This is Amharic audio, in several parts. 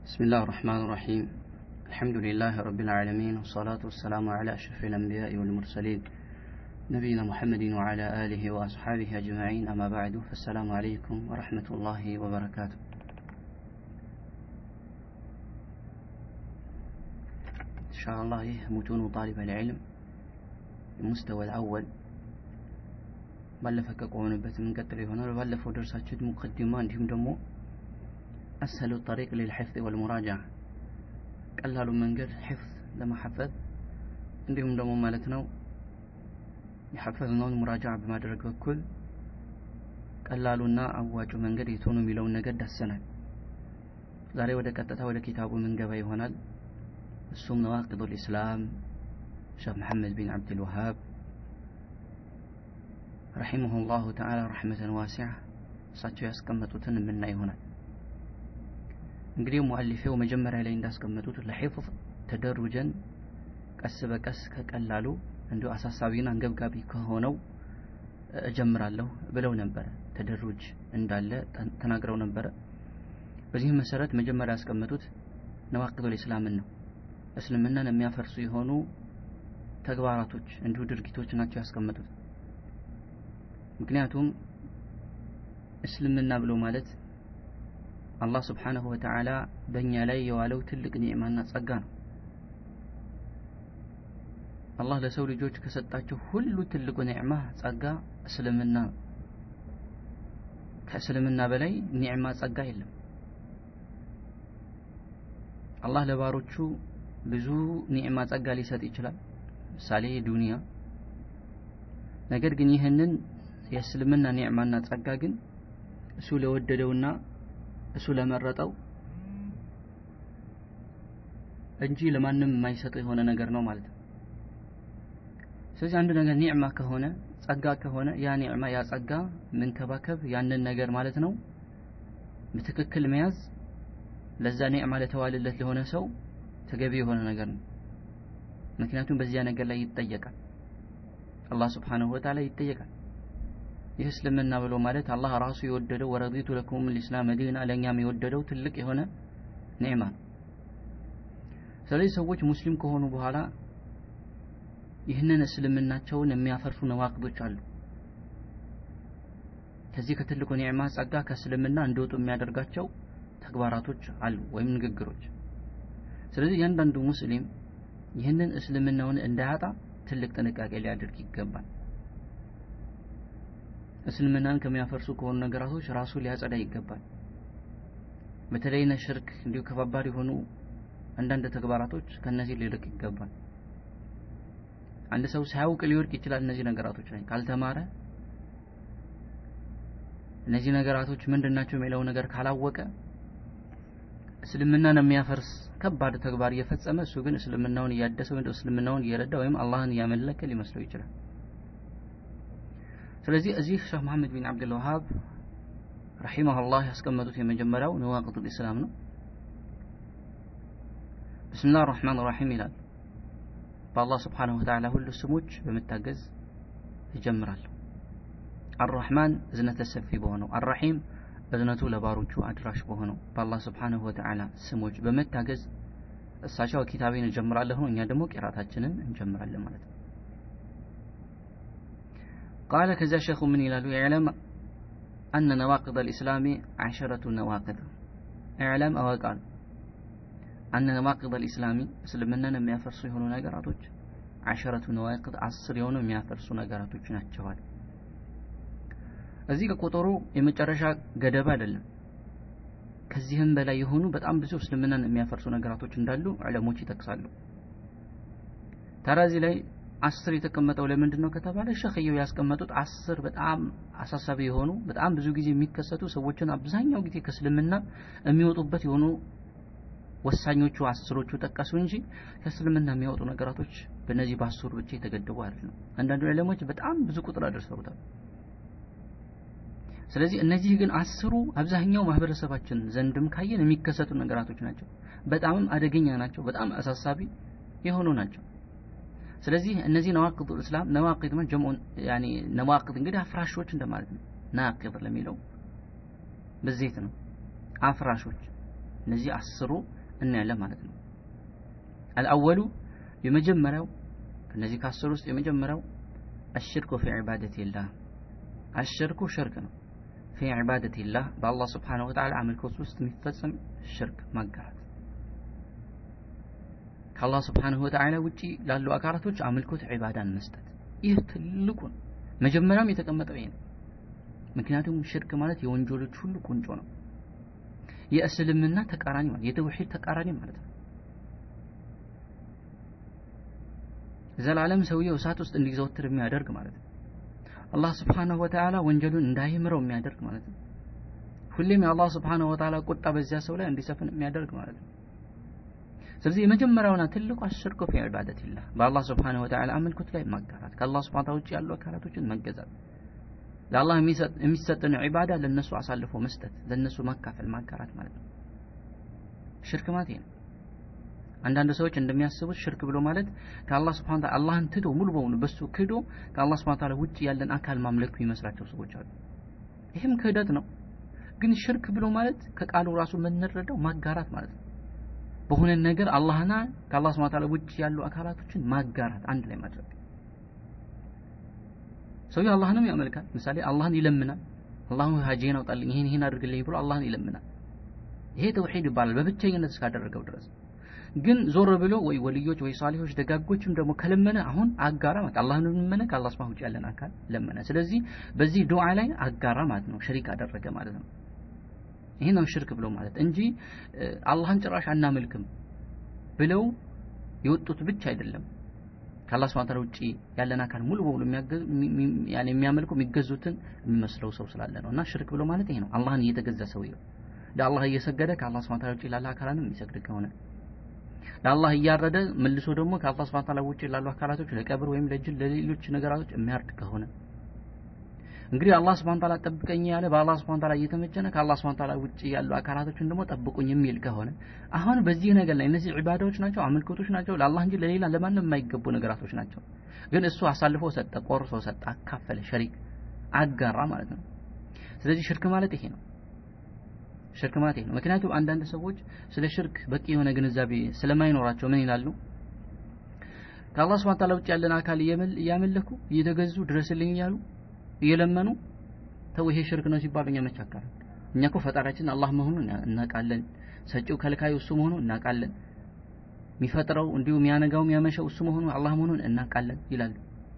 بسم الله الرحمن الرحيم الحمد لله رب العالمين والصلاة والسلام على أشرف الأنبياء والمرسلين نبينا محمد وعلى آله وأصحابه أجمعين أما بعد فالسلام عليكم ورحمة الله وبركاته إن شاء الله متون طالب العلم المستوى الأول ባለፈ ከቆምንበት የምንቀጥል ይሆናል ባለፈው ደርሳችን ሙቀዲማ እንዲሁም ደግሞ አስሀሉ ጠሪቅ ሊልሕፍዝ ወልሙራጃ ቀላሉ መንገድ ሕፍዝ ለማሐፈዝ እንዲሁም ደግሞ ማለት ነው የሐፈዝነውን ሙራጃ በማድረግ በኩል ቀላሉና አዋጩ መንገድ የት ሆኖ የሚለውን ነገር ዳሰናል ዛሬ ወደ ቀጥታ ወደ ኪታቡ ምንገባ ይሆናል እሱም ነዋቂዱ ልእስላም ሼክ መሐመድ ቢን ዓብድልወሃብ ረሒመሁ ላሁ ተዓላ ረሕመተን ዋሲዓ እሳቸው ያስቀመጡትን የምናይ ይሆናል እንግዲህ ሙአሊፌው መጀመሪያ ላይ እንዳስቀመጡት ለሒፍዝ ተደሩጀን ቀስ በቀስ ከቀላሉ እንዲሁ አሳሳቢና አንገብጋቢ ከሆነው እጀምራለሁ ብለው ነበረ ተደሩጅ እንዳለ ተናግረው ነበረ በዚህም መሰረት መጀመሪያ ያስቀመጡት ነዋቂዱል ኢስላምን ነው እስልምናን የሚያፈርሱ የሆኑ ተግባራቶች እንዲሁ ድርጊቶች ናቸው ያስቀመጡት ምክንያቱም እስልምና ብሎ ማለት አላህ ስብሓንሁ ወተዓላ በእኛ ላይ የዋለው ትልቅ ኒዕማና ጸጋ ነው አላህ ለሰው ልጆች ከሰጣቸው ሁሉ ትልቁ ኒዕማ ጸጋ እስልምና ከእስልምና በላይ ኒዕማ ጸጋ የለም አላህ ለባሮቹ ብዙ ኒዕማ ጸጋ ሊሰጥ ይችላል ምሳሌ ዱንያ ነገር ግን ይህንን የእስልምና ኒዕማና ጸጋ ግን እሱ ለወደደውና እሱ ለመረጠው እንጂ ለማንም የማይሰጠው የሆነ ነገር ነው ማለት ነው ስለዚህ አንድ ነገር ኒዕማ ከሆነ ጸጋ ከሆነ ያ ኒዕማ ያ ጸጋ መንከባከብ ያንን ነገር ማለት ነው በትክክል መያዝ ለዛ ኒዕማ ለተዋልለት ለሆነ ሰው ተገቢ የሆነ ነገር ነው ምክንያቱም በዚያ ነገር ላይ ይጠየቃል አላህ ስብሓንሁ ወተዓላ ይጠየቃል ይህ እስልምና ብሎ ማለት አላህ ራሱ የወደደው ወረዲቱ ለኩም ልእስላም ዲና ለእኛም የወደደው ትልቅ የሆነ ኒዕማ ነው ስለዚህ ሰዎች ሙስሊም ከሆኑ በኋላ ይህንን እስልምናቸውን የሚያፈርሱ ነዋቅዶች አሉ ከዚህ ከትልቁ ኒዕማ ጸጋ ከእስልምና እንደወጡ የሚያደርጋቸው ተግባራቶች አሉ ወይም ንግግሮች ስለዚህ እያንዳንዱ ሙስሊም ይህንን እስልምናውን እንዳያጣ ትልቅ ጥንቃቄ ሊያደርግ ይገባል እስልምናን ከሚያፈርሱ ከሆኑ ነገራቶች ራሱ ሊያጸዳ ይገባል በተለይ ሽርክ እንዲሁ ከባባድ የሆኑ አንዳንድ ተግባራቶች ከነዚህ ሊርቅ ይገባል አንድ ሰው ሳያውቅ ሊወድቅ ይችላል እነዚህ ነገራቶች ላይ ካልተማረ እነዚህ ነገራቶች ምንድን ናቸው የሚለው ነገር ካላወቀ እስልምናን የሚያፈርስ ከባድ ተግባር እየፈጸመ እሱ ግን እስልምናውን እያደሰ ወይም እስልምናውን እየረዳ ወይም አላህን እያመለከ ሊመስለው ይችላል ስለዚህ እዚህ ሼህ መሐመድ ቢን አብድልወሃብ ረሒመሁላህ ያስቀመጡት የመጀመሪያው ነዋቅጡ ልእስላም ነው ብስምላህ ራሕማን ራሒም ይላል በአላህ ስብሓንሁ ወተዓላ ሁሉ ስሞች በመታገዝ ይጀምራለሁ አራሕማን እዝነተ ሰፊ በሆነው አራሒም እዝነቱ ለባሮቹ አድራሽ በሆነው በአላህ ስብሓንሁ ወተዓላ ስሞች በመታገዝ እሳቸው ኪታቤን እጀምራለሁ እኛ ደግሞ ቂራታችንን እንጀምራለን ማለት ነው قال كذا شيخ من يلالو اعلم أن نواقض الإسلام عشرة نواقض اعلم أو قال أن نواقض الإسلام اسلمنا لما يفرسوا يهونوا نقراتوች عشرة نواقض عصر የሆኑ የሚያፈርሱ ነገራቶች ናቸዋል እዚህ ከቁጥሩ የመጨረሻ ገደብ አይደለም ከዚህም በላይ የሆኑ በጣም ብዙ እስልምናን የሚያፈርሱ ነገራቶች እንዳሉ ዕለሞች ይጠቅሳሉ ታዲያ እዚህ ላይ አስር የተቀመጠው ለምንድን ነው ከተባለ ሸክየው ያስቀመጡት አስር በጣም አሳሳቢ የሆኑ በጣም ብዙ ጊዜ የሚከሰቱ ሰዎችን አብዛኛው ጊዜ ከእስልምና የሚወጡበት የሆኑ ወሳኞቹ አስሮቹ ጠቀሱ እንጂ ከእስልምና የሚያወጡ ነገራቶች በእነዚህ በአስሩ ብቻ የተገደቡ አይደለም አንዳንዱ ዕለሞች በጣም ብዙ ቁጥር አደርሰውታል ስለዚህ እነዚህ ግን አስሩ አብዛኛው ማህበረሰባችን ዘንድም ካየን የሚከሰቱ ነገራቶች ናቸው በጣምም አደገኛ ናቸው በጣም አሳሳቢ የሆኑ ናቸው ስለዚህ እነዚህ ነዋቅዱ እስላም ነዋቂድ ማለት ጀምዑ ያኒ ነዋቂድ እንግዲህ አፍራሾች እንደማለት ነው ናቂድ ለሚለው በዘይት ነው አፍራሾች እነዚህ አስሩ እናያለን ማለት ነው አልአወሉ የመጀመሪያው ከነዚህ ከአስር ውስጥ የመጀመሪያው አሽርኩ ፊ ዒባደቲላህ አሽርኩ ሽርክ ነው ፊ ዒባደቲላህ በአላህ ስብሓነሁ ወተዓላ አምልኮት ውስጥ የሚፈጸም ሽርክ ማጋራት ከአላህ ስብሓንሁ ወተዓላ ውጪ ላሉ አካላቶች አምልኮት ዒባዳን መስጠት ይህ ትልቁ ነው መጀመሪያም የተቀመጠው ይሄ ነው ምክንያቱም ሽርክ ማለት የወንጀሎች ሁሉ ቁንጮ ነው የእስልምና ተቃራኒ ማለት የተውሂድ ተቃራኒ ማለት ነው ዘላለም ሰውየው እሳት ውስጥ እንዲዘወትር የሚያደርግ ማለት ነው አላህ ስብሓንሁ ወተዓላ ወንጀሉን እንዳይምረው የሚያደርግ ማለት ነው ሁሌም የአላህ ስብሓንሁ ወተዓላ ቁጣ በዚያ ሰው ላይ እንዲሰፍን የሚያደርግ ማለት ነው ስለዚህ የመጀመሪያውና ትልቁ አሽርኩ ፊ ዒባደቲላህ በአላህ ስብሓንሁ ወተዓላ አምልኮት ላይ ማጋራት ከአላህ ስብሓን ውጭ ያሉ አካላቶችን መገዛት ለአላህ የሚሰጥን ዒባዳ ለእነሱ አሳልፎ መስጠት ለእነሱ ማካፈል ማጋራት ማለት ነው ሽርክ ማለት ነው አንዳንድ ሰዎች እንደሚያስቡት ሽርክ ብሎ ማለት ከአላህ ስብሓን ታላ አላህን ትቶ ሙሉ በሙሉ በሱ ክዶ ከአላህ ስብሓን ታላ ውጭ ያለን አካል ማምለክ የሚመስላቸው ሰዎች አሉ ይህም ክህደት ነው ግን ሽርክ ብሎ ማለት ከቃሉ ራሱ የምንረዳው ማጋራት ማለት ነው በሆነ ነገር አላህና ከአላህ ስብሐ ወተዓላ ውጭ ያሉ አካላቶችን ማጋራት አንድ ላይ ማድረግ ሰውየው አላህንም ያመልካል ምሳሌ አላህን ይለምናል አላህ ሀጄን አውጣልኝ ይሄን ይሄን አድርግልኝ ብሎ አላህን ይለምናል ይሄ ተውሂድ ይባላል በብቸኝነት እስካደረገው ድረስ ግን ዞር ብሎ ወይ ወልዮች ወይ ሳሊሆች ደጋጎችም ደግሞ ከለመነ አሁን አጋራ ማለት አላህን ለመነ ከአላህ ስብሐ ውጭ ያለን አካል ለመነ ስለዚህ በዚህ ዱዓ ላይ አጋራ ማለት ነው ሸሪክ አደረገ ማለት ነው ይሄ ነው ሽርክ ብሎ ማለት እንጂ አላህን ጭራሽ አናመልክም ብለው የወጡት ብቻ አይደለም ከአላህ ስብሐ ወተዓላ ውጪ ያለን አካል ሙሉ በሙሉ የሚያመልኩ የሚገዙትን የሚመስለው ሰው ስላለ ነው እና ሽርክ ብሎ ማለት ይሄ ነው አላህን እየተገዛ ሰውየው ለአላህ እየሰገደ ከአላህ ስብሐ ወተዓላ ውጪ ላለ አካላንም የሚሰግድ ከሆነ ለአላህ እያረደ መልሶ ደግሞ ከአላህ ስብሐ ወተዓላ ውጪ ላሉ አካላቶች ለቀብር ወይም ለጅል ለሌሎች ነገራቶች የሚያርድ ከሆነ እንግዲህ አላህ ስብሐ ወተዓላ ጠብቀኝ ያለ በአላህ ስብሐ ወተዓላ እየተመጀነ ከአላህ ስብሐ ወተዓላ ውጪ ያሉ አካላቶችን ደግሞ ጠብቁኝ የሚል ከሆነ አሁን በዚህ ነገር ላይ እነዚህ ዒባዳዎች ናቸው አምልኮቶች ናቸው ለአላህ እንጂ ለሌላ ለማንም የማይገቡ ነገራቶች ናቸው ግን እሱ አሳልፎ ሰጠ ቆርሶ ሰጠ አካፈለ ሸሪክ አጋራ ማለት ነው ስለዚህ ሽርክ ማለት ይሄ ነው ሽርክ ማለት ይሄ ነው ምክንያቱም አንዳንድ ሰዎች ስለ ሽርክ በቂ የሆነ ግንዛቤ ስለማይኖራቸው ምን ይላሉ ከአላህ ስብሐ ወተዓላ ውጭ ያለን አካል እያመለኩ እየተገዙ ድረስልኝ እያሉ እየለመኑ ተው ይሄ ሽርክ ነው ሲባሉ እኛ መቻካል እኛ እኮ ፈጣሪያችን አላህ መሆኑን እናውቃለን ሰጪው ከልካዩ እሱ መሆኑን እናውቃለን የሚፈጥረው እንዲሁ የሚያነጋው የሚያመሸው እሱ መሆኑን አላህ መሆኑን እናውቃለን ይላሉ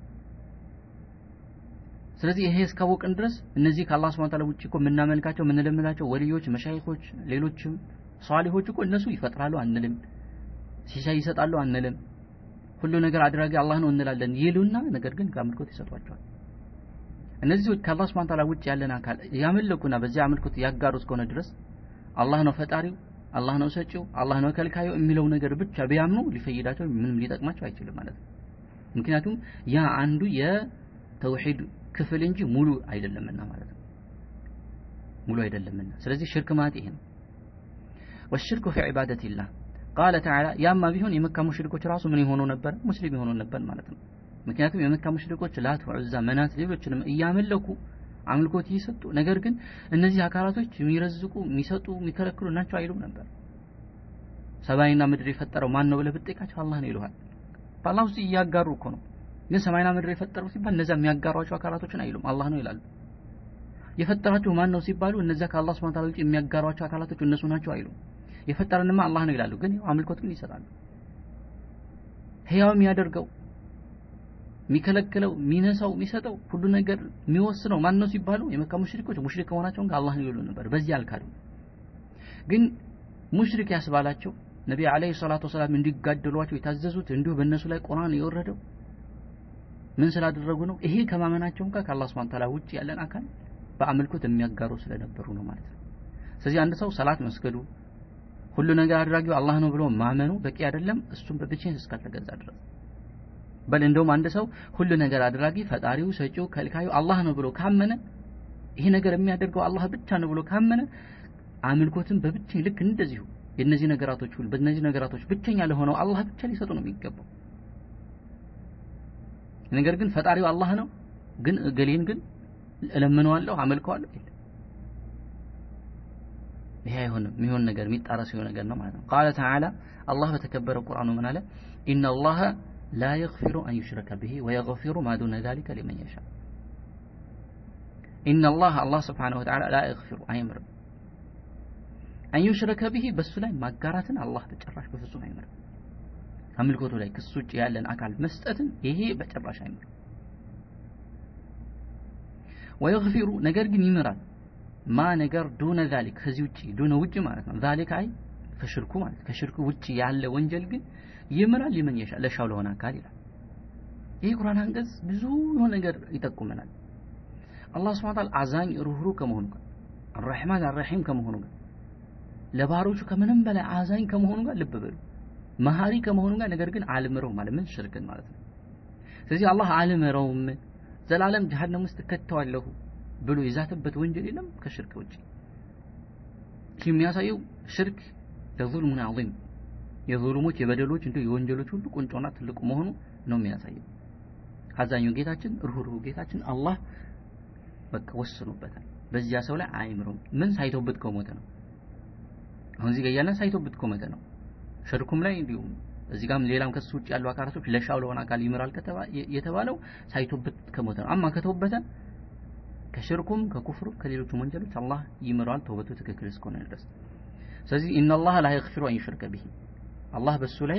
ስለዚህ ይሄ እስካወቅን ድረስ እነዚህ ከአላህ ስብሐ ወተዓላ ውጭ እኮ የምናመልካቸው የምንለምናቸው ወልዮች መሻይኾች ሌሎችም ሷሊሆች እኮ እነሱ ይፈጥራሉ አንልም ሲሳይ ይሰጣሉ አንልም ሁሉ ነገር አድራጊ አላህ ነው እንላለን ይሉና ነገር ግን ከአምልኮት ይሰጧቸዋል እነዚህ ከአላህ ስብሐ ወተዓላ ውጭ ያለን አካል ያመለኩና በዚህ አምልኮት ያጋሩ እስከሆነ ድረስ አላህ ነው ፈጣሪው አላህ ነው ሰጪው አላህ ነው ከልካዩ የሚለው ነገር ብቻ ቢያምኑ ሊፈይዳቸው ምንም ሊጠቅማቸው አይችልም ማለት ነው ምክንያቱም ያ አንዱ የተውሂድ ክፍል እንጂ ሙሉ አይደለምና ማለት ነው ሙሉ አይደለምና ስለዚህ ሽርክ ማለት ይሄ ነው والشرك في عبادة الله قال تعالى ያማ ቢሆን የመካ ሙሽሪኮች ራሱ ምን የሆኑ ነበር ሙስሊም የሆኑ ነበር ማለት ነው ምክንያቱም የመካ ሙሽሪኮች ላት ዑዛ መናት ሌሎችንም እያመለኩ አምልኮት እየሰጡ ነገር ግን እነዚህ አካላቶች የሚረዝቁ የሚሰጡ የሚከለክሉ ናቸው አይሉም ነበር ሰማይና ምድር የፈጠረው ማን ነው ብለህ ብትጠይቃቸው አላህ ነው ይሉሃል በአላህ ውስጥ እያጋሩ እኮ ነው ግን ሰማይና ምድር የፈጠረው ሲባል እነዚያ የሚያጋሯቸው አካላቶችን አይሉም አላህ ነው ይላሉ የፈጠራቸው ማን ነው ሲባሉ እነዚያ ከአላህ ስብሐ ወተዓላ ውጭ የሚያጋሯቸው አካላቶች እነሱ ናቸው አይሉም የፈጠረንማ አላህ ነው ይላሉ ግን አምልኮት ግን ይሰጣሉ ህያው የሚያደርገው የሚከለክለው የሚነሳው የሚሰጠው ሁሉ ነገር የሚወስነው ማን ነው ሲባሉ የመካ ሙሽሪኮች ሙሽሪክ ከሆናቸውን ጋር አላህ ነው ይሉ ነበር በዚህ አልካዱ ግን ሙሽሪክ ያስባላቸው ነቢ አለይሂ ሰላቱ ወሰላም እንዲጋደሏቸው የታዘዙት እንዲሁ በእነሱ ላይ ቁርአን የወረደው ምን ስላደረጉ ነው ይሄ ከማመናቸው ጋር ከአላህ ስብሐ ወተዓላ ውጭ ያለን አካል በአምልኮት የሚያጋሩ ስለነበሩ ነው ማለት ነው ስለዚህ አንድ ሰው ሰላት መስገዱ ሁሉ ነገር አድራጊው አላህ ነው ብሎ ማመኑ በቂ አይደለም እሱም በብቻዬን እስካልተገዛ ድረስ በል እንደውም አንድ ሰው ሁሉ ነገር አድራጊ ፈጣሪው ሰጪው ከልካዩ አላህ ነው ብሎ ካመነ ይሄ ነገር የሚያደርገው አላህ ብቻ ነው ብሎ ካመነ አምልኮትን በብቻ ልክ እንደዚሁ የነዚህ ነገራቶች ሁሉ በእነዚህ ነገራቶች ብቸኛ ለሆነው አላህ ብቻ ሊሰጡ ነው የሚገባው ነገር ግን ፈጣሪው አላህ ነው ግን እገሌን ግን እለምነዋለሁ አመልከዋለሁ ይሄ አይሆንም የሚሆን ነገር የሚጣረስ የሆነ ነገር ነው ማለት ነው ቃለ ተዓላ አላህ በተከበረ ቁርአኑ ምን አለ ኢነ አላህ ላ የግፊሩ አን ዩሽረከ ብሂ ወየግፊሩ ማ ዱነ ዛሊከ ሊመን የሻ ኢነ አላህ አላህ ስብሓነሁ ወተዓላ ላ የግፊሩ አይምርም አን ዩሽረከ ብሂ በሱ ላይ ማጋራትን አላህ በጭራሽ በፍጹም አይምርም አምልኮቱ ላይ ክሱ ውጭ ያለን አካል መስጠትን ይሄ በጭራሽ አይምርም ወየግፊሩ ነገር ግን ይምራል ማ ነገር ዱነ ዛሊክ ከዚህ ውጭ ዱነ ውጭ ማለት ነው ዛሊክ አይ ከሽርኩ ማለት ከሽርኩ ውጭ ያለ ወንጀል ግን ይምራል ሊመን የሻ ለሻው ለሆነ አካል ይላል ይህ ቁርአን አንቀጽ ብዙ የሆነ ነገር ይጠቁመናል አላህ ስብሐ ወተዓላ አዛኝ ሩህሩህ ከመሆኑ ጋር አርሕማን አርሒም ከመሆኑ ጋር ለባሮቹ ከምንም በላይ አዛኝ ከመሆኑ ጋር ልብ በሉ መሀሪ ከመሆኑ ጋር ነገር ግን አልምረው ማለት ምን ሽርክን ማለት ነው ስለዚህ አላህ አልምረውም ዘላለም ጀሃነም ውስጥ ከተዋለሁ ብሎ የዛተበት ወንጀል የለም ከሽርክ ውጭ ይህ የሚያሳየው ሽርክ ለዙልሙን ዐዚም የዙልሞች የበደሎች እንዲሁ የወንጀሎች ሁሉ ቁንጮና ትልቁ መሆኑ ነው የሚያሳየው አዛኙ ጌታችን ርኅሩህ ጌታችን አላህ በቃ ወስኖበታል በዚያ ሰው ላይ አይምረውም ምን ሳይተውበት ከሞተ ነው አሁን እዚህ ጋር እያለን ሳይተውበት ከሞተ ነው ሽርኩም ላይ እንዲሁም እዚህ ጋርም ሌላም ከሱ ውጭ ያሉ አካላቶች ለሻው ለሆነ አካል ይምራል የተባለው ሳይተውበት ከሞተ ነው አማ ከተውበተ ከሽርኩም ከኩፍሩም ከሌሎችም ወንጀሎች አላህ ይምረዋል ተውበቱ ትክክል እስከሆነ ድረስ ስለዚህ ኢነላህ ላ የግፊሩ አን ዩሽርከ ቢሂ አላህ በሱ ላይ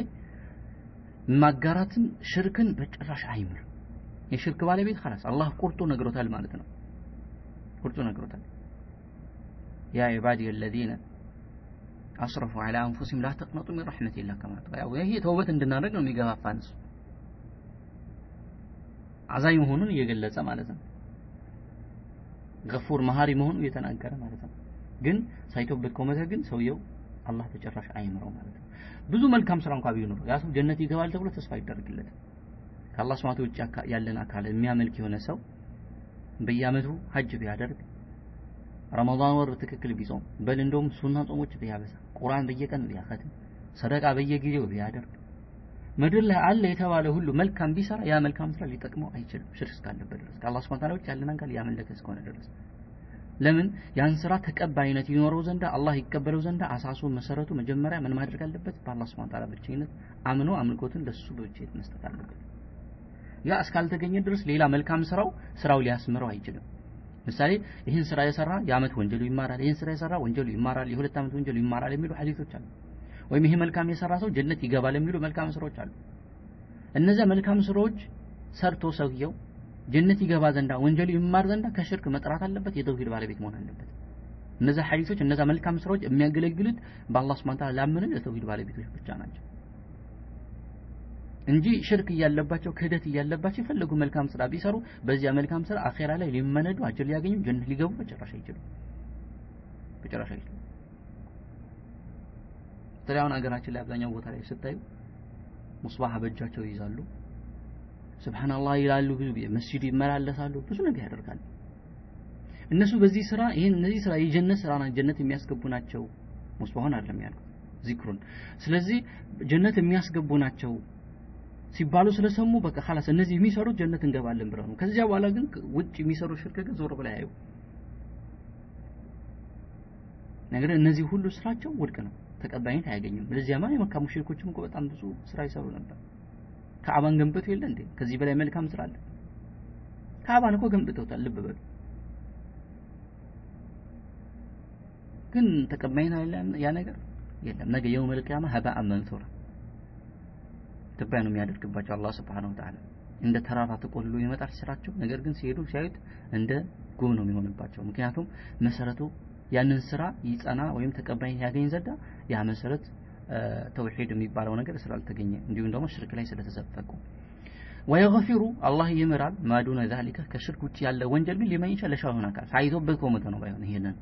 ማጋራትን ሽርክን በጭራሽ አይምር የሽርክ ባለቤት خلاص አላህ ቁርጡ ነግሮታል ማለት ነው ቁርጡ ነግሮታል ያ ዒባዲ الذين አስረፉ على انفسهم لا تقنطوا من رحمة الله كما ያው ይሄ ተውበት እንድናደርግ ነው የሚገፋፋን እሱ አዛኝ መሆኑን እየገለጸ ማለት ነው ገፉር መሀሪ መሆኑ እየተናገረ ማለት ነው ግን ሳይተውበት ከሞተ ግን ሰውየው አላህ በጭራሽ አይምረው ማለት ነው ብዙ መልካም ስራ እንኳን ቢኖረው ያ ሰው ጀነት ይገባል ተብሎ ተስፋ ይደረግለት ከአላህ ስማቱ ውጭ ያለን አካል የሚያመልክ የሆነ ሰው በየአመቱ ሀጅ ቢያደርግ ረመዳን ወር ትክክል ቢጾም በል እንደውም ሱና ጾሞች ቢያበዛ ቁርአን በየቀን ቢያኸትም ሰደቃ በየጊዜው ቢያደርግ ምድር ላይ አለ የተባለ ሁሉ መልካም ቢሰራ ያ መልካም ስራ ሊጠቅመው አይችልም ሽርክ እስካለበት ድረስ ከአላህ ስብሐ ወተዓላ ውጭ ያለን አካል ያመለከ እስከሆነ ድረስ ለምን ያን ስራ ተቀባይነት ይኖረው ዘንዳ አላህ ይቀበለው ዘንዳ አሳሱ መሰረቱ መጀመሪያ ምን ማድረግ አለበት በአላህ ስብሐ ወተዓላ ብቸኝነት አምኖ አምልኮትን ለሱ ብቸኝነት መስጠት አለበት ያ እስካልተገኘ ድረስ ሌላ መልካም ስራው ስራው ሊያስምረው አይችልም ምሳሌ ይህን ስራ የሰራ የአመት ወንጀሉ ይማራል ይህን ስራ የሰራ ወንጀሉ ይማራል የሁለት አመት ወንጀሉ ይማራል የሚሉ ሐዲሶች አሉ ወይም ይሄ መልካም የሰራ ሰው ጀነት ይገባል የሚሉ መልካም ስራዎች አሉ እነዚያ መልካም ስራዎች ሰርቶ ሰውየው ጀነት ይገባ ዘንዳ ወንጀሉ ይማር ዘንዳ ከሽርክ መጥራት አለበት የተውሂድ ባለቤት መሆን አለበት እነዚያ ሐዲሶች እነዚያ መልካም ስራዎች የሚያገለግሉት በአላህ Subhanahu Ta'ala ላመንን የተውሂድ ባለቤቶች ብቻ ናቸው እንጂ ሽርክ እያለባቸው ክህደት እያለባቸው የፈለጉ መልካም ስራ ቢሰሩ በዚያ መልካም ስራ አኼራ ላይ ሊመነዱ አጅር ሊያገኙ ጀነት ሊገቡ በጭራሽ አይችሉም በጭራሽ አይችሉም በተለይ አሁን ሀገራችን ላይ አብዛኛው ቦታ ላይ ስታዩ ሙስባህ በእጃቸው ይይዛሉ ስብሓንላህ ይላሉ ብዙ ጊዜ መስጂድ ይመላለሳሉ ብዙ ነገር ያደርጋሉ እነሱ በዚህ ስራ ይህን እነዚህ ስራ የጀነት ስራ ጀነት የሚያስገቡ ናቸው ሙስባሁን አይደለም ያልኩት ዚክሩን ስለዚህ ጀነት የሚያስገቡ ናቸው ሲባሉ ስለሰሙ በቃ خلاص እነዚህ የሚሰሩት ጀነት እንገባለን ብለው ነው ከዚያ በኋላ ግን ውጭ የሚሰሩ ሽርክ ግን ዞር ብለው ያዩ ነገር እነዚህ ሁሉ ስራቸው ውድቅ ነው ተቀባይነት አያገኙም ለዚያማ የመካ ሙሽሪኮችም እኮ በጣም ብዙ ስራ ይሰሩ ነበር ካዕባን ገንብቶ የለ እንዴ ከዚህ በላይ መልካም ስራ አለ ካዕባን እኮ ገንብተውታል ልብ በሉ ግን ተቀባይነት አለ ያ ነገር የለም ነገ የውም القيامه هباء منثورا ትባይ ነው የሚያደርግባቸው አላህ Subhanahu Wa Ta'ala እንደ ተራራ ተቆልሎ ይመጣል ስራቸው ነገር ግን ሲሄዱ ሲያዩት እንደ ጉም ነው የሚሆንባቸው ምክንያቱም መሰረቱ ያንን ስራ ይጸና ወይም ተቀባይነት ያገኝ ዘንዳ ያ መሰረት ተውሂድ የሚባለው ነገር ስላልተገኘ እንዲሁም ደግሞ ሽርክ ላይ ስለተዘፈቁ ወየገፊሩ አላህ ይምራል ማዱነ ዛሊከ ከሽርክ ውጭ ያለ ወንጀል ግን ሊመን ይችላል ለሻው ሊሆን አካል ሳይቶበት ከሞተ ነው ባይሆን ይሄንን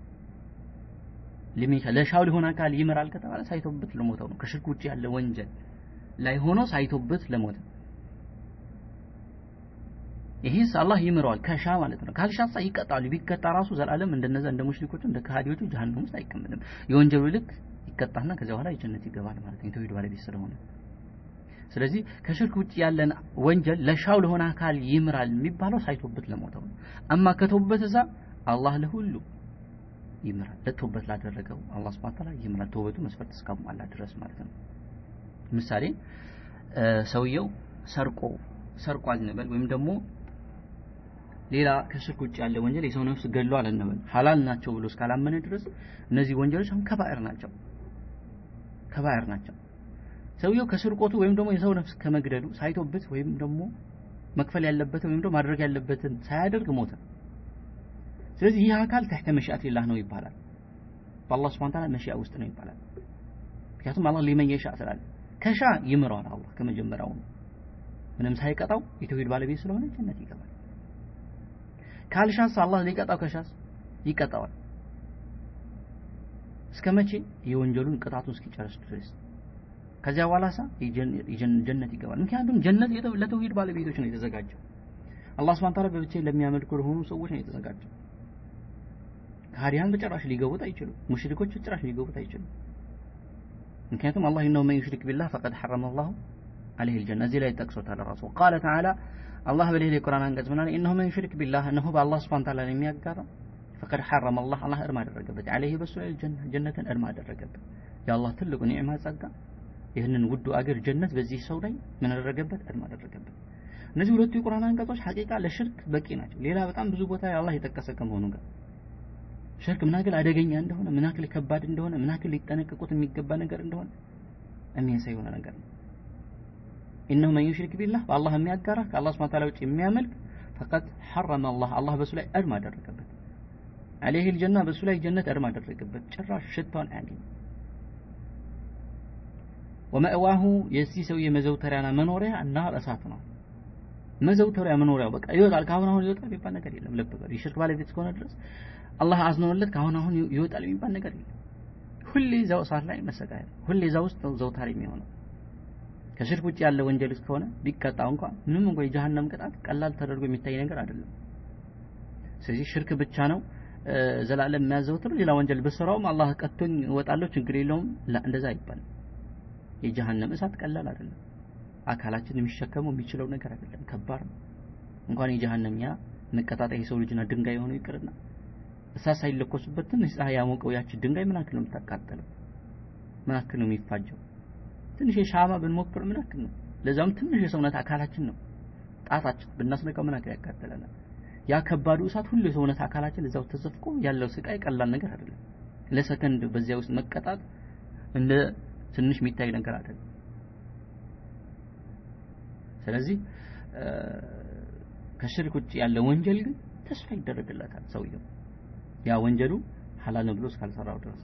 ሊመን ይችላል ለሻው ሊሆን አካል ይምራል ከተባለ ሳይቶበት ለሞተው ነው ከሽርክ ውጭ ያለ ወንጀል ላይ ሆኖ ሳይቶበት ለሞተ ይሄስ አላህ ይምረዋል ከሻ ማለት ነው ካልሻሳ ይቀጣሉ ቢቀጣ ራሱ ዘላለም እንደነዛ እንደ ሙሽሪኮቹ እንደ ከሃዲዎቹ ጀሃነም ውስጥ አይቀመጥም የወንጀሉ ልክ ይቀጣና ከዚያ በኋላ የጀነት ይገባል ማለት ነው የተውሂድ ባለቤት ስለሆነ ስለዚህ ከሽርክ ውጭ ያለን ወንጀል ለሻው ለሆነ አካል ይምራል የሚባለው ሳይቶበት ለሞተው ነው አማ ከተውበት እዛ አላህ ለሁሉ ይምራል። ለተውበት ላደረገው አላህ ሱብሓነሁ ወተዓላ ይምራል። ተውበቱ መስፈርት እስካሟላ ድረስ ማለት ነው። ምሳሌ ሰውየው ሰርቆ ሰርቋል እንበል ወይም ደግሞ ሌላ ከሽርክ ውጭ ያለ ወንጀል የሰው ነፍስ ገድሏል እንበል ሐላል ናቸው ብሎ እስካላመነ ድረስ እነዚህ ወንጀሎች አሁን ከባኤር ናቸው ከባኤር ናቸው። ሰውየው ከስርቆቱ ወይም ደግሞ የሰው ነፍስ ከመግደሉ ሳይቶበት ወይም ደግሞ መክፈል ያለበትን ወይም ደግሞ ማድረግ ያለበትን ሳያደርግ ሞተ። ስለዚህ ይህ አካል ተሕተ መሽአቲላህ ነው ይባላል። በአላህ ሱብሓነሁ ወተዓላ መሽአ ውስጥ ነው ይባላል። ምክንያቱም አላህ ሊመን የሻ ስላለ ከሻ ይምረዋል። አላህ ከመጀመሪያው ምንም ሳይቀጣው የተውሂድ ባለቤት ስለሆነ ጀነት ይገባል። ካልሻስ አላህ ሊቀጣው ከሻስ ይቀጣዋል። እስከ መቼ? የወንጀሉን ቅጣቱን እስኪጨርስ ድረስ። ከዚያ በኋላሳ ጀነት ይገባል። ምክንያቱም ጀነት ለተውሂድ ባለቤቶች ነው የተዘጋጀው። አላህ ሱብሓነሁ ወተዓላ በብቻ ለሚያመልኩ ለሆኑ ሰዎች ነው የተዘጋጀው። ከሃዲያን በጭራሽ ሊገቡት አይችሉም። ሙሽሪኮች በጭራሽ ሊገቡት አይችሉም። ምክንያቱም አላህ ኢነሁ መን ዩሽሪክ ቢላህ ፈቀድ ሐረመ አላሁ ዐለይሂ አልጀነ እዚህ ላይ ጠቅሶታል ራሱ ቃለ ተዓላ አላህ በሌላ የቁርአን አንቀጽ ምን አለ ኢነሁ መን ዩሽሪክ ቢላህ እነሆ በአላህ ሱብሓነሁ ወተዓላ የሚያጋራ ፈቀድ ሐረመ አላህ አላህ እርም አደረገበት ዐለይሂ በሱ ላይ ጀነትን እርም አደረገበት የአላህ ትልቁ ኒዕማ ጸጋ ይህንን ውዱ አገር ጀነት በዚህ ሰው ላይ ምን አደረገበት እርም አደረገበት እነዚህ ሁለቱ የቁርአን አንቀጾች ሐቂቃ ለሽርክ በቂ ናቸው ሌላ በጣም ብዙ ቦታ አላህ የጠቀሰ ከመሆኑ ጋር ሽርክ ምን ያክል አደገኛ እንደሆነ ምን ያክል ከባድ እንደሆነ ምን ያክል ሊጠነቀቁት የሚገባ ነገር እንደሆነ የሚያሳይ የሆነ ነገር ነው ኢነሁ መን ዩሽሪክ ቢላህ በአላህ የሚያጋራ ከአላህ ሱብሓነሁ ወተዓላ ውጭ የሚያመልክ ፈቀድ ሐረመ አላህ አላህ በሱ ላይ እርም አደረገበት ዐለይሂ አልጀና በሱ ላይ ጀነት እርም አደረገበት ጭራሽ ሽታውን አያገኝም ወመእዋሁ የዚህ ሰውዬ መዘውተሪያና መኖሪያ እናር እሳት ነው መዘውተሪያ መኖሪያው በቃ ይወጣል ከአሁን አሁን ይወጣል የሚባል ነገር የለም ልብ በል የሽርክ ባለቤት እስከሆነ ድረስ አላህ አዝኖለት ከአሁን አሁን ይወጣል የሚባል ነገር የለም ሁሌ እዛው እሳት ላይ መሰቃየት ሁሌ እዛ ውስጥ ነው ዘውታሪ የሚሆነው ከሽርክ ውጭ ያለ ወንጀል እስከሆነ ቢቀጣ እንኳን ምንም እንኳን የጀሃነም ቅጣት ቀላል ተደርጎ የሚታይ ነገር አይደለም ስለዚህ ሽርክ ብቻ ነው ዘላለም የሚያዘውትር ሌላ ወንጀል ብሰራውም አላህ ቀጥቶኝ እወጣለሁ ችግር የለውም እንደዛ አይባልም የጀሃነም እሳት ቀላል አይደለም አካላችን የሚሸከመው የሚችለው ነገር አይደለም ከባድ ነው እንኳን የጀሃነም ያ መቀጣጣይ የሰው ልጅና ድንጋይ የሆነው ይቅርና እሳት ሳይለኮሱበት ትንሽ ፀሐይ ያሞቀው ያቺ ድንጋይ ምን ያክል ነው የምታቃጠለው ምን ያክል ነው የሚፋጀው ትንሽ የሻማ ብንሞክር ምን ያክል ነው ለዛም ትንሽ የሰውነት አካላችን ነው ጣታችን ብናስነቀው ምን ያክል ያቃጥለናል ያ ከባዱ እሳት ሁሉ የሰውነት አካላችን እዛው ተዘፍቆ ያለው ስቃይ ቀላል ነገር አይደለም ለሰከንድ በዚያ ውስጥ መቀጣት እንደ ትንሽ የሚታይ ነገር አይደለም ስለዚህ ከሽርክ ውጭ ያለ ወንጀል ግን ተስፋ ይደረግለታል ሰውየው ያ ወንጀሉ ሐላል ነው ብሎ እስካልሰራው ድረስ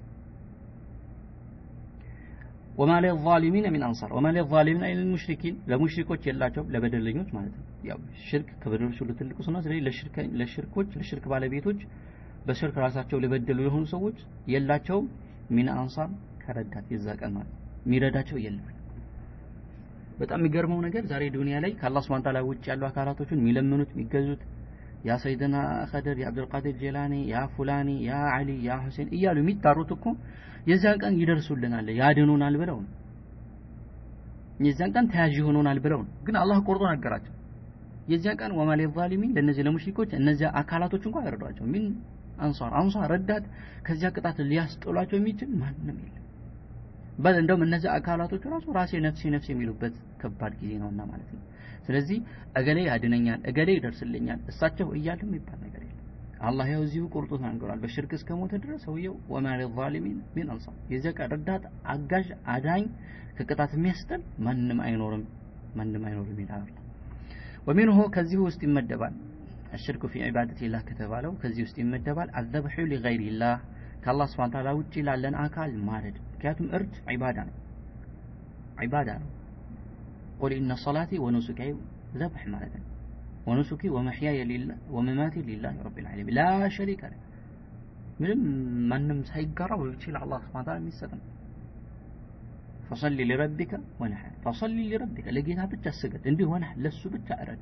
ወማ ለዛሊሚን ሚን አንሳር ወማ ለዛሊሚን አይ ለልሙሽሪኪን ለሙሽሪኮች የላቸውም ለበደለኞች ማለት ነው ያው ሽርክ ከበደሎች ሁሉ ትልቁ ነው ስለዚህ ለሽርክ ለሽርኮች ለሽርክ ባለቤቶች በሽርክ ራሳቸው ለበደሉ የሆኑ ሰዎች የላቸውም ሚን አንሳር ከረዳት የዛ ቀን ማለት የሚረዳቸው የለም በጣም የሚገርመው ነገር ዛሬ ዱንያ ላይ ከአላህ Subhanahu Ta'ala ውጭ ያሉ አካላቶችን የሚለምኑት የሚገዙት ያ ሰይድና ኸደር ያ አብዱልቃድር ጀላኒ ያ ፉላኒ ያ አሊ ያ ሁሴን እያሉ የሚጣሩት እኮ የዚያን ቀን ይደርሱልናል ያድኑናል ብለው ነው የዚያን ቀን ተያዥ ይሆኑናል ብለው ነው ግን አላህ ቆርጦ ነገራቸው የዚያን ቀን ወማ ሊዛሊሚን ለእነዚህ ለሙሽሪኮች እነዚያ አካላቶች እንኳን አይረዷቸው ሚን አንሷር አንሷር ረዳት ከዚያ ቅጣት ሊያስጥሏቸው የሚችል ማንም የለም በል እንደውም እነዚህ አካላቶች ራሱ ራሴ ነፍሴ ነፍሴ የሚሉበት ከባድ ጊዜ ነውና ማለት ነው ስለዚህ እገሌ ያድነኛል እገሌ ይደርስልኛል እሳቸው እያሉ የሚባል ነገር የለም አላህ ያው እዚሁ ቁርጡ ተናግሯል በሽርክ እስከ ሞተ ድረስ ሰውየው ወማ ሊዛሊሚን ሚን አንሳር የዚያ ቀን ረዳት አጋዥ አዳኝ ከቅጣት የሚያስጥል ማንም አይኖርም ማንም አይኖርም ይላል ወሚንሁ ከዚህ ውስጥ ይመደባል الشرك في عبادة الله ከተባለው ከዚህ ውስጥ ይመደባል الذبح لغير الله ከአላህ ስብሐ ተዓላ ውጪ ላለን አካል ማረድ ምክንያቱም እርድ ዒባዳ ነው ዒባዳ ነው ቁል ኢነ ሶላቲ ወኑሱኪ ዘብሕ ማለት ነው ወኑሱኪ ወመሕያየ ሊላህ ወመማቴ ሊላህ ረቢል ዓለሚን ላ ሸሪከ ለ ምንም ማንም ሳይጋራው በብቻ ለአላህ ስብሐ ተዓላ የሚሰጥ ነው ፈሰሊ ሊረቢከ ወነሐር ፈሰሊ ሊረቢከ ለጌታ ብቻ ስገድ እንዲህ ወነሐር ለሱ ብቻ እረድ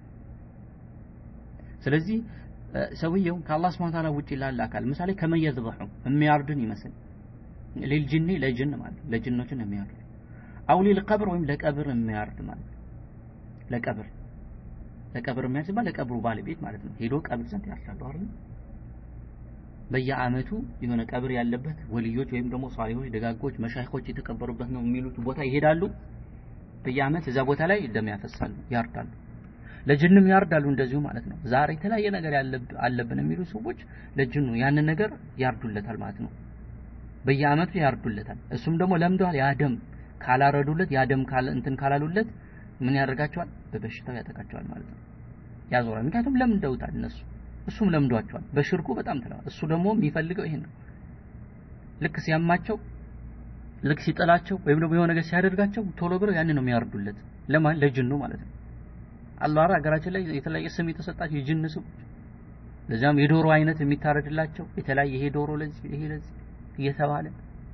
ስለዚህ ሰውየው ከአላህ ስብሐ ተዓላ ውጪ ላለ አካል ምሳሌ ከመየዝበሑ የሚያርድን ይመስል ሊልጅኒ ለጅን ማለት ለጅኖችን የሚያርድ አው ሊልቀብር ወይም ለቀብር የሚያርድ ማለት ለቀብር ለቀብር የሚያርድ ሲባል ለቀብሩ ባለቤት ማለት ነው ሄዶ ቀብር ዘንድ ያርዳሉ አይደል በየአመቱ የሆነ ቀብር ያለበት ወልዮች ወይም ደግሞ ሷሊሆች ደጋጎች መሻይኾች የተቀበሩበት ነው የሚሉት ቦታ ይሄዳሉ በየአመት እዛ ቦታ ላይ ደም ያፈሳሉ ያርዳሉ ለጅንም ያርዳሉ እንደዚሁ ማለት ነው ዛሬ የተለያየ ነገር አለብን የሚሉ ሰዎች ለጅኑ ያንን ነገር ያርዱለታል ማለት ነው በየአመቱ ያርዱለታል እሱም ደግሞ ለምደዋል ያ ደም ካላረዱለት ያ ደም እንትን ካላሉለት ምን ያደርጋቸዋል በበሽታው ያጠቃቸዋል ማለት ነው ያዞራል ምክንያቱም ለምደውታል እነሱ እሱም ለምዷቸዋል በሽርኩ በጣም ትለዋል እሱ ደግሞ የሚፈልገው ይሄን ነው ልክ ሲያማቸው ልክ ሲጠላቸው ወይም ደግሞ የሆነ ነገር ሲያደርጋቸው ቶሎ ብለው ያን ነው የሚያርዱለት ለማን ለጅኑ ማለት ነው አላህ ሀገራችን ላይ የተለያየ ስም የተሰጣቸው የጅን ሰዎች ለዛም የዶሮ አይነት የሚታረድላቸው የተለያየ ይሄ ዶሮ ለዚህ ይሄ ለዚህ እየተባለ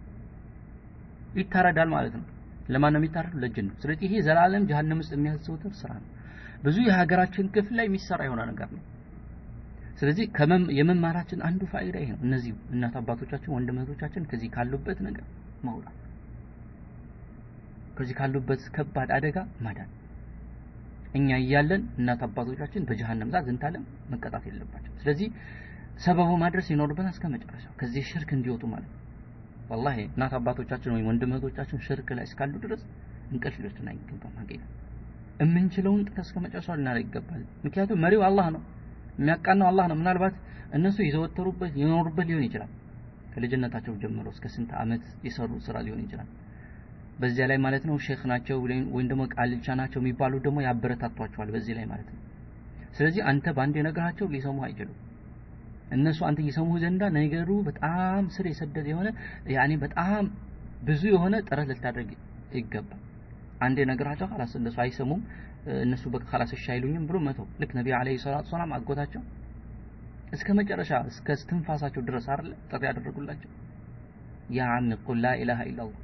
ይታረዳል ማለት ነው ለማን ነው የሚታረዱ ለጅን ነው ስለዚህ ይሄ ዘላለም ጀሃነም ውስጥ የሚያዘውትር ስራ ነው ብዙ የሀገራችን ክፍል ላይ የሚሰራ የሆነ ነገር ነው ስለዚህ የመማራችን አንዱ ፋይዳ ይሄ ነው እነዚህ እናት አባቶቻችን ወንድም እህቶቻችን ከዚህ ካሉበት ነገር መውጣት ከዚህ ካሉበት ከባድ አደጋ ማዳን እኛ እያለን እናት አባቶቻችን በጀሃነም ዛት ዝንታለም መቀጣት የለባቸው ስለዚህ ሰበቡ ማድረስ ይኖርብናል እስከ መጨረሻው ከዚህ ሽርክ እንዲወጡ ማለት ነው ወላሂ እናት አባቶቻችን ወይም ወንድም እህቶቻችን ሽርክ ላይ እስካሉ ድረስ እንቅልፍ ሊወስድን አይገባም ሀቂቃ የምንችለውን ጥረት እስከ መጨረሻው ልናደርግ ይገባል ምክንያቱም መሪው አላህ ነው የሚያቃናው አላህ ነው ምናልባት እነሱ የዘወተሩበት የኖሩበት ሊሆን ይችላል ከልጅነታቸው ጀምሮ እስከ ስንት አመት የሰሩ ስራ ሊሆን ይችላል በዚያ ላይ ማለት ነው ሼክ ናቸው ወይም ደግሞ ቃልቻ ናቸው የሚባሉ ደግሞ ያበረታቷቸዋል በዚህ ላይ ማለት ነው ስለዚህ አንተ በአንድ የነገራቸው ሊሰሙ አይችሉም እነሱ አንተ እየሰሙ ዘንዳ ነገሩ በጣም ስር የሰደደ የሆነ ያኔ በጣም ብዙ የሆነ ጥረት ልታደርግ ይገባል አንድ የነገራቸው خلاص እነሱ አይሰሙም እነሱ በቃ خلاص እሺ አይሉኝም ብሎ መተው ልክ ነቢ አለይሂ ሰላቱ ሰላም አጎታቸው እስከ መጨረሻ እስከ ትንፋሳቸው ድረስ አይደል ጥሪ ያደረጉላቸው ያ አሚ ቁል ላ ኢላሃ ኢላላህ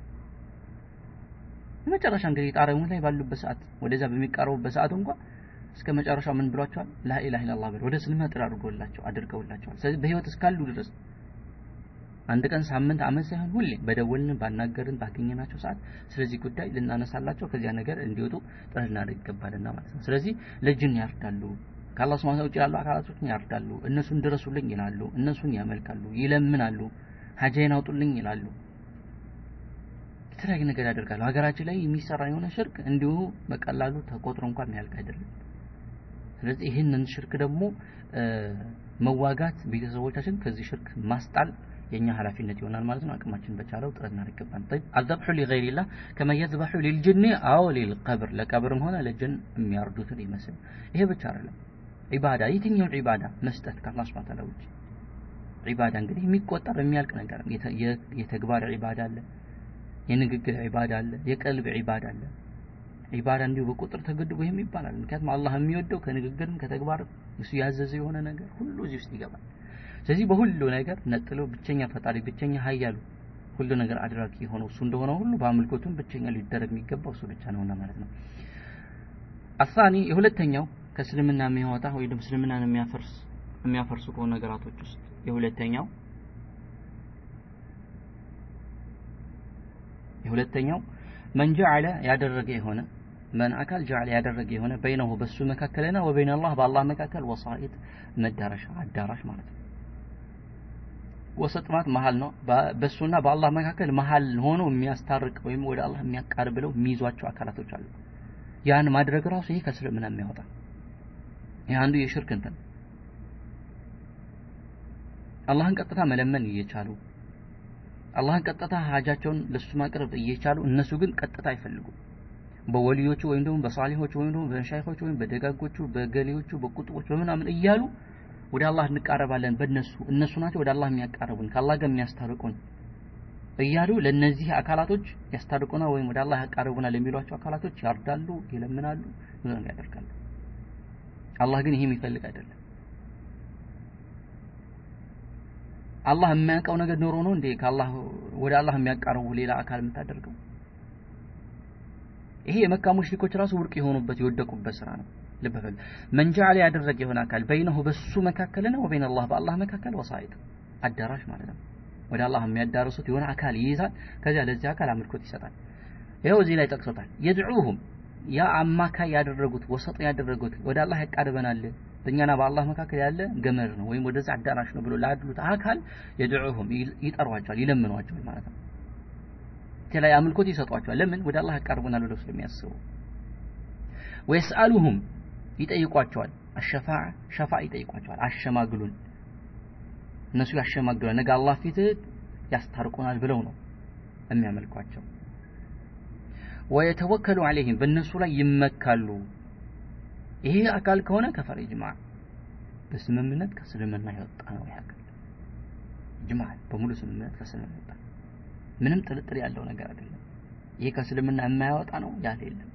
መጨረሻ እንግዲህ ጣረሙ ላይ ባሉበት ሰዓት ወደዛ በሚቃረቡበት ሰዓት እንኳን እስከ መጨረሻው ምን ብሏቸዋል ላኢላህ ኢላላህ ብለው ወደ እስልምና ጥሪ አድርጎላቸው አድርገውላቸዋል ስለዚህ በህይወት እስካሉ ድረስ አንድ ቀን ሳምንት አመት ሳይሆን ሁሌ በደወልን ባናገርን ባገኘናቸው ሰዓት ስለዚህ ጉዳይ ልናነሳላቸው ከዚያ ነገር እንዲወጡ ጥረት ልናደርግ ይገባልና ማለት ነው ስለዚህ ለጅን ያርዳሉ ከአላህ ስብሐ ውጭ ያሉ አካላቶችን ያርዳሉ እነሱን ድረሱልኝ ይላሉ እነሱን ያመልካሉ ይለምናሉ ሀጃይን አውጡልኝ ይላሉ የተለያየ ነገር ያደርጋሉ ሀገራችን ላይ የሚሰራ የሆነ ሽርክ እንዲሁ በቀላሉ ተቆጥሮ እንኳን የሚያልቅ አይደለም ስለዚህ ይህንን ሽርክ ደግሞ መዋጋት ቤተሰቦቻችን ከዚህ ሽርክ ማስጣል የኛ ኃላፊነት ይሆናል ማለት ነው አቅማችን በቻለው ጥረት እናደርግ ይገባል طيب الذبح لغير الله كما يذبح للجن او للقبر ለቀብርም ሆነ ለጅን የሚያርዱትን ይመስል ይሄ ብቻ አይደለም ዒባዳ የትኛውን ዒባዳ መስጠት ከአላህ Subhanahu Ta'ala ውጭ ዒባዳ እንግዲህ የሚቆጠር የሚያልቅ ነገር የተግባር ዒባዳ አለ የንግግር ዒባዳ አለ የቀልብ ዒባዳ አለ ዒባዳ እንዲሁ በቁጥር ተገድቦ ይሄም ይባላል ምክንያቱም አላህ የሚወደው ከንግግርም ከተግባር እሱ ያዘዘ የሆነ ነገር ሁሉ እዚህ ውስጥ ይገባል ስለዚህ በሁሉ ነገር ነጥሎ ብቸኛ ፈጣሪ ብቸኛ ሀያሉ ሁሉ ነገር አድራጊ የሆነው እሱ እንደሆነ ሁሉ በአምልኮቱም ብቸኛ ሊደረግ የሚገባው እሱ ብቻ ነውና ማለት ነው አሳኒ የሁለተኛው ከእስልምና የሚያወጣ ወይ ደግሞ እስልምናን የሚያፈርስ የሚያፈርሱ ከሆኑ ነገራቶች ውስጥ የሁለተኛው የሁለተኛው መን ጀዐለ ያደረገ የሆነ መን አካል ጀዐለ ያደረገ የሆነ በይነሁ በሱ መካከልና ወበይነ አላህ በአላህ መካከል ወሳኢጥ መዳረሻ አዳራሽ ማለት ነው ወሰጥ ማለት መሀል ነው በሱና በአላህ መካከል መሀል ሆኖ የሚያስታርቅ ወይም ወደ አላህ የሚያቃርብ ብለው የሚይዟቸው አካላቶች አሉ ያን ማድረግ ራሱ ይሄ ከእስልምና የሚያወጣ ይህ አንዱ የሽርክ እንትን አላህን ቀጥታ መለመን እየቻሉ አላህን ቀጥታ ሀጃቸውን ለሱ ማቅረብ እየቻሉ እነሱ ግን ቀጥታ አይፈልጉም በወሊዮቹ ወይም ደግሞ በሳሊሆቹ ወይም ደግሞ በሻይኾቹ ወይም በደጋጎቹ በገሌዎቹ በቁጥቦች በምናምን እያሉ ወደ አላህ እንቃረባለን በእነሱ እነሱ ናቸው ወደ አላህ የሚያቃርቡን ከአላህ ጋር የሚያስታርቁን እያሉ ለነዚህ አካላቶች ያስታርቁና ወይም ወደ አላህ ያቃርቡናል የሚሏቸው አካላቶች ያርዳሉ ይለምናሉ ብዙ ነገር ያደርጋሉ አላህ ግን ይሄ የሚፈልግ አይደለም አላህ የማያውቀው ነገር ኖሮ ነው እንዴ ከአላህ ወደ አላህ የሚያቃርቡ ሌላ አካል የምታደርገው ይሄ የመካ ሙሽሪኮች ራሱ ውድቅ የሆኑበት የወደቁበት ስራ ነው ልብ በል መን ጀዐለ ያደረገ የሆነ አካል በይነሁ በሱ መካከልና ወበይነ አላህ በአላህ መካከል ወሳይጥ አዳራሽ ማለት ነው ወደ አላህ የሚያዳርሱት የሆነ አካል ይይዛል ከዚያ ለዚህ አካል አምልኮት ይሰጣል ይኸው እዚህ ላይ ጠቅሶታል የድዑሁም ያ አማካይ ያደረጉት ወሰጥ ያደረጉት ወደ አላህ ያቃርበናል በእኛና በአላህ መካከል ያለ ገመድ ነው ወይም ወደዛ አዳራሽ ነው ብሎ ላድሉት አካል የድዑሁም ይጠሯቸዋል ይለምኗቸዋል ማለት ነው የተለያየ አምልኮት ይሰጧቸዋል ለምን ወደ አላህ ያቀርቡናል ብለው ስለሚያስቡ ወይስአሉሁም ይጠይቋቸዋል አሸፋዓ ሸፋ ይጠይቋቸዋል አሸማግሉን እነሱ ያሸማግሉን ነገ አላህ ፊት ያስታርቁናል ብለው ነው የሚያመልኳቸው ወየተወከሉ አለይህም በእነሱ ላይ ይመካሉ ይሄ አካል ከሆነ ከፈር ኢጅማ በስምምነት ከእስልምና የወጣ ነው ይህ አካል ኢጅማ በሙሉ ስምምነት ከእስልምና የወጣ ምንም ጥርጥር ያለው ነገር አይደለም ይሄ ከእስልምና የማያወጣ ነው ያለ የለም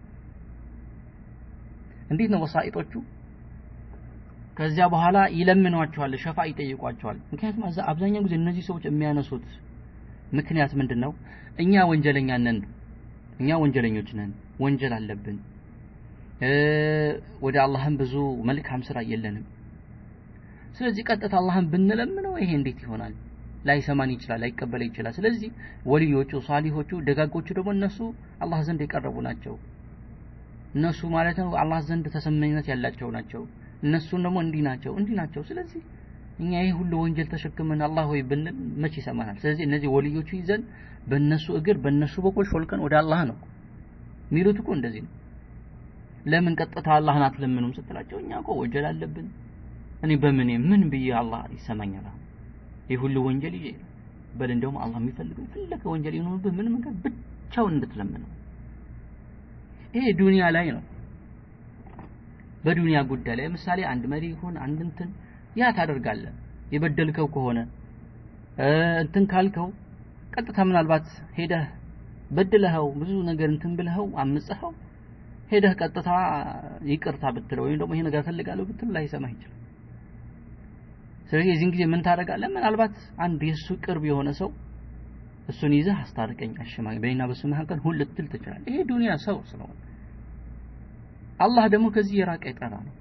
እንዴት ነው ወሳኢጦቹ ከዚያ በኋላ ይለምኗቸዋል ሸፋ ይጠይቋቸዋል ምክንያቱም አብዛኛው ጊዜ እነዚህ ሰዎች የሚያነሱት ምክንያት ምንድን ነው እኛ ወንጀለኛ ነን እኛ ወንጀለኞች ነን ወንጀል አለብን ወደ አላህም ብዙ መልካም ስራ የለንም ስለዚህ ቀጥታ አላህን ብንለምነው ይሄ እንዴት ይሆናል ላይሰማን ይችላል ላይቀበል ይችላል ስለዚህ ወልዮቹ ሳሊሆቹ ደጋጎቹ ደግሞ እነሱ አላህ ዘንድ የቀረቡ ናቸው እነሱ ማለት ነው አላህ ዘንድ ተሰማኝነት ያላቸው ናቸው እነሱን ደግሞ እንዲህ ናቸው እንዲህ ናቸው ስለዚህ እኛ ይህ ሁሉ ወንጀል ተሸክመን አላህ ሆይ ብንል መች ይሰማናል ስለዚህ እነዚህ ወልዮቹ ይዘን በእነሱ እግር በእነሱ በኩል ሾልከን ወደ አላህ ነው የሚሉት እኮ እንደዚህ ነው ለምን ቀጥታ አላህን አትለምኑም ስትላቸው እኛ እኮ ወንጀል አለብን እኔ በምን ምን ብዬ አላህ ይሰማኛል ይህ ሁሉ ወንጀል ይዤ በል እንደውም አላህ የሚፈልገው የፈለገ ወንጀል ይኖርብህ ምን መንገድ ብቻውን እንድትለምነው ይሄ ዱንያ ላይ ነው በዱንያ ጉዳይ ላይ ምሳሌ አንድ መሪ ይሁን አንድ እንትን ያ ታደርጋለህ የበደልከው ከሆነ እንትን ካልከው ቀጥታ ምናልባት ሄደህ በድለኸው ብዙ ነገር እንትን ብለኸው አምጽኸው ሄደህ ቀጥታ ይቅርታ ብትለው ወይም ደግሞ ይሄ ነገር ፈልጋለሁ ብትለው ላይሰማህ ይችላል ስለዚህ የዚህን ጊዜ ምን ታደርጋለህ ምናልባት አንድ የእሱ ቅርብ የሆነ ሰው እሱን ይዘህ አስታርቀኝ አሸማኝ በእኔና በሱ መካከል ሁን ልትል ትችላለህ ይሄ ዱንያ ሰው ስለሆነ አላህ ደግሞ ከዚህ የራቀ የጠራ ነው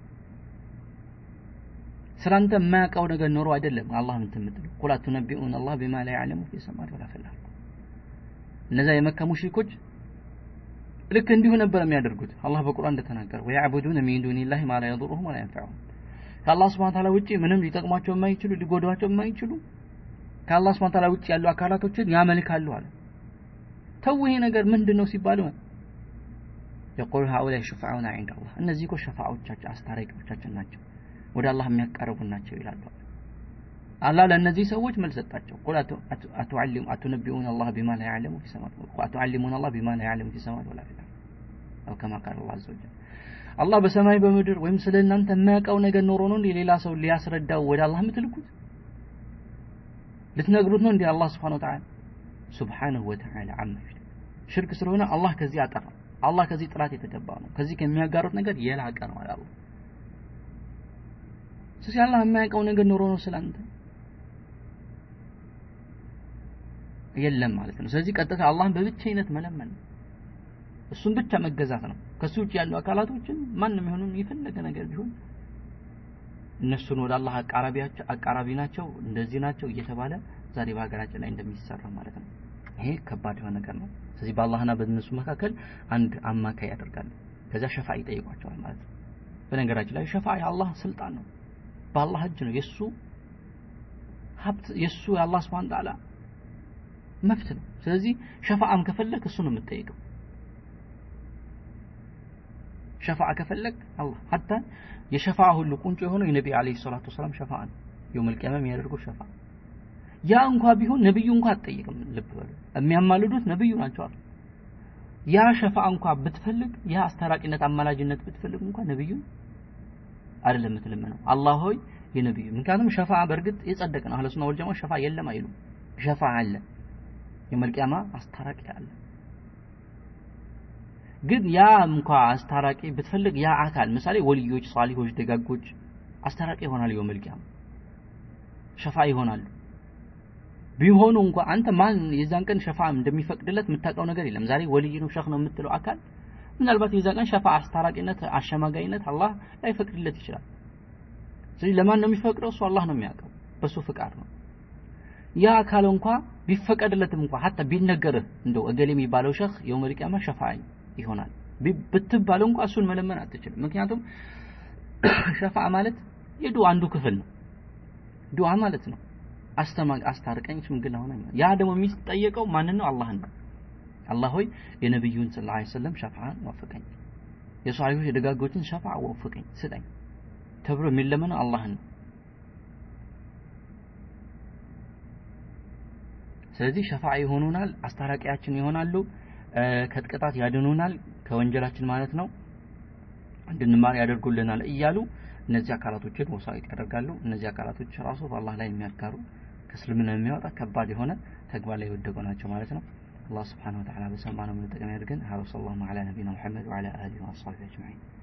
ስላንተ የማያውቀው ነገር ኖሮ አይደለም አላህ እንትን የምትለው ቁል አቱነቢኡን አላህ ቢማ ላ ያዕለሙ ፊ ሰማት ወላ ፊል አርድ እነዛ የመካ ሙሽሪኮች ልክ እንዲሁ ነበር የሚያደርጉት አላህ በቁርአን እንደተናገረ ወያዕቡዱነ ሚን ዱኒላሂ ማ ላ የضሩሁም ወላ የንፈዑሁም ከአላህ ስብሐ ተዓላ ውጪ ምንም ሊጠቅሟቸው የማይችሉ ሊጎዷቸው የማይችሉ ከአላህ ስብሐ ተዓላ ውጪ ያሉ አካላቶችን ያመልካሉ አለ ተው ይሄ ነገር ምንድን ነው ሲባሉ የቁሉ ሀኡላይ ሹፋዑና ዒንደ አላህ እነዚህ እኮ ሸፋዖቻችን አስታራቂዎቻችን ናቸው ወደ አላህ የሚያቃርቡ ናቸው ይላሉ አላህ ለእነዚህ ሰዎች መልስ ሰጣቸው ቁል አቱዓሊሙ አቱነቢኡን አላህ ቢማ ላ ያዕለሙ ፊ ሰማት አቱዓሊሙን አላህ ቢማ ላ ያዕለሙ ፊ ሰማት ወላ ፊል አርድ አው ከማ ቃል አላህ አዘ ወጀል አላህ በሰማይ በምድር ወይም ስለ እናንተ የማያውቀው ነገር ኖሮ ነው እንዴ ሌላ ሰው ሊያስረዳው ወደ አላህ የምትልኩት ልትነግሩት ነው እንዴ አላህ ስብሓን ወተዓላ ሱብሓነሁ ወተዓላ አማ ሽርክ ስለሆነ አላህ ከዚህ አጠራ አላህ ከዚህ ጥራት የተገባ ነው ከዚህ ከሚያጋሩት ነገር የላቀ ነው አለ አላህ ስለዚህ አላህ የማያውቀው ነገር ኖሮ ነው ስላንተ የለም ማለት ነው ስለዚህ ቀጥታ አላህን በብቸኝነት መለመን ነው እሱን ብቻ መገዛት ነው ከሱ ውጭ ያሉ አካላቶችን ማንም ይሁን የፈለገ ነገር ቢሆን እነሱን ወደ አላህ አቃራቢያቸው አቃራቢ ናቸው እንደዚህ ናቸው እየተባለ ዛሬ በሀገራችን ላይ እንደሚሰራ ማለት ነው ይሄ ከባድ የሆነ ነገር ነው ስለዚህ በአላህና በእነሱ መካከል አንድ አማካይ ያደርጋሉ ከዚያ ሸፋ ይጠይቋቸዋል ማለት ነው በነገራችን ላይ ሸፋ የአላህ ስልጣን ነው በአላህ እጅ ነው የሱ ሀብት የሱ የአላህ ስብሐነ ተዓላ መብት ነው ስለዚህ ሸፋአም ከፈለክ እሱ ነው የምትጠይቀው ሸፋዓ ከፈለግ አላህ ሀታ የሸፋዓ ሁሉ ቁንጮ የሆነው የነቢ አለይሂ ሰላቱ ወሰላም ሸፋዓ ነው የውመል ቂያማ የሚያደርገው ሸፋዓ ያ እንኳ ቢሆን ነብዩ እንኳ አትጠይቅም ልብ በሉ የሚያማልዱት ነብዩ ናቸው አሉ ያ ሸፋዓ እንኳ ብትፈልግ ያ አስታራቂነት አማላጅነት ብትፈልግ እንኳ ነብዩ አይደለም የምትለምነው አላህ ሆይ የነብዩ ምክንያቱም ሸፋዓ በእርግጥ የጸደቀ ነው አህለሱና ወልጀማ ሸፋዓ የለም አይሉ ሸፋዓ አለ የውመል ቂያማ አስታራቂ አለ ግን ያ እንኳ አስታራቂ ብትፈልግ ያ አካል ምሳሌ ወልዮች ሳሊሆች ደጋጎች አስታራቂ ይሆናል የውመል ቂያማ ሸፋ ይሆናሉ ቢሆኑ እንኳ አንተ ማን የዛን ቀን ሸፋ እንደሚፈቅድለት የምታውቀው ነገር የለም ዛሬ ወልይ ነው ሸህ ነው የምትለው አካል ምናልባት የዛን ቀን ሸፋ አስታራቂነት አሸማጋይነት አላህ ላይፈቅድለት ይችላል ስለዚህ ለማን ነው የሚፈቅደው እሱ አላህ ነው የሚያውቀው በሱ ፍቃድ ነው ያ አካል እንኳ ቢፈቀድለትም እንኳ ሀታ ቢነገርህ እንደው እገሌ የሚባለው ሸህ የውመል ቂያማ ሸፋኝ ይሆናል ብትባለው እንኳ እሱን መለመን አትችልም ምክንያቱም ሸፋ ማለት የዱዓ አንዱ ክፍል ነው ዱዓ ማለት ነው አስተማ አስታርቀኝ ሽምግልና ሆነ ያ ደግሞ የሚጠየቀው ማንን ነው አላህን ነው አላህ ሆይ የነብዩን ሰለላሁ ዐለይሂ ወሰለም ሸፋዓን ወፍቀኝ የሷሊሆች የደጋጎችን ሸፋዓ ወፍቀኝ ስጠኝ ተብሎ የሚለመነው አላህን ነው ስለዚህ ሸፋዓ ይሆኑናል አስታራቂያችን ይሆናሉ ከጥቅጣት ያድኑናል ከወንጀላችን ማለት ነው እንድንማር ያደርጉልናል እያሉ እነዚህ አካላቶችን ወሳዊት ያደርጋሉ እነዚህ አካላቶች ራሱ በአላህ ላይ የሚያጋሩ ከእስልምና የሚያወጣ ከባድ የሆነ ተግባር ላይ የወደቁ ናቸው ማለት ነው አላህ ስብሓን ወተዓላ በሰማነው የምንጠቀም ያድርገን ሀ ወሰላሁ ዐላ ነቢና ሙሐመድ ወዐላ አሊሂ ወአስሐቢሂ አጅመዒን